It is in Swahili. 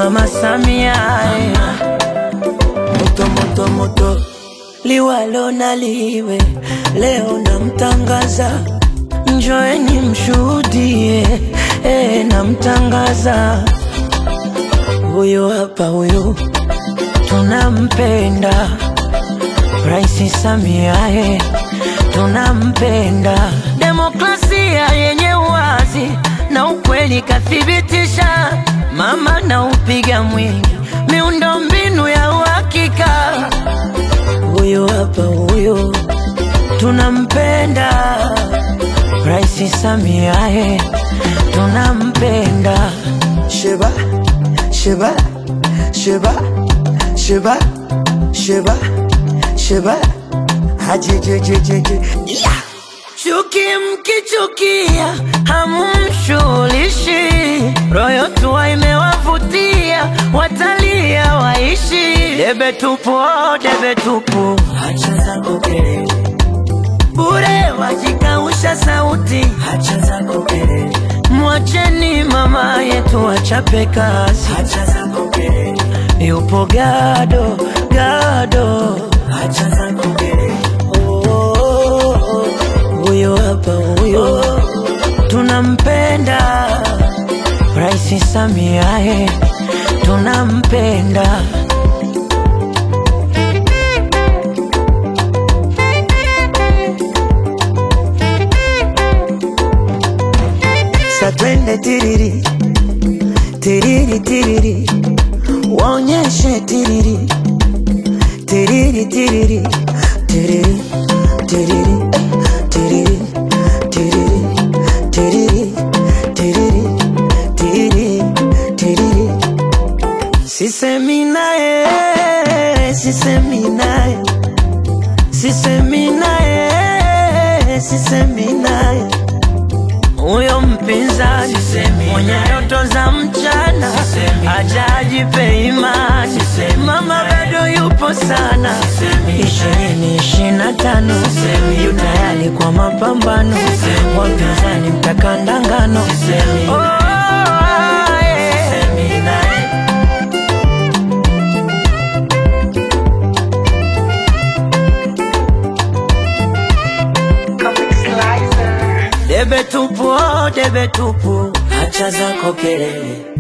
Mama Samia eh. moto moto moto, liwalo na liwe, leo namtangaza, njoeni mshuhudie, eh, namtangaza huyu hapa, huyu tunampenda Rais Samia eh, tunampenda. Demokrasia yenye uwazi na ukweli kathibitisha, mama na upiga mwingi, miundo mbinu ya uhakika. Huyu hapa huyu tunampenda Rais Samia eh, tunampenda. Sheba, Sheba, Sheba, Sheba, Sheba, Sheba, hajejejejeje. Yeah. Chuki mkichukia hamumshughulishi, royo tua imewavutia, watalia waishi. Debe tupu, oh, debe tupu, Hacha zako kelele, bure wajikausha sauti. hacha zako kelele, Mwacheni mama yetu achape kazi, hacha zako kelele, yupo gado gado. hacha zako kelele. Oh, oh, oh, huyo hapa huyo tunampenda Rais Samia eh, tunampenda Sa twende tiriri, tiriri tiriri, waonyeshe tiriri, tiriri tiriri, tiriri, tiriri, tiriri, tiriri, tiriri, tiriri, tiriri, tiriri. sisemi naye sisemi naye sisemi naye sisemi naye huyo mpinzani mwenye ndoto za mchana ajajipe imani mama bado yupo sana ishirini ishirini na tano yu tayari kwa mapambano wapinzani mtakandangano oh, yeah. Debe tupu, oh, debe tupu, Hacha zako kelele,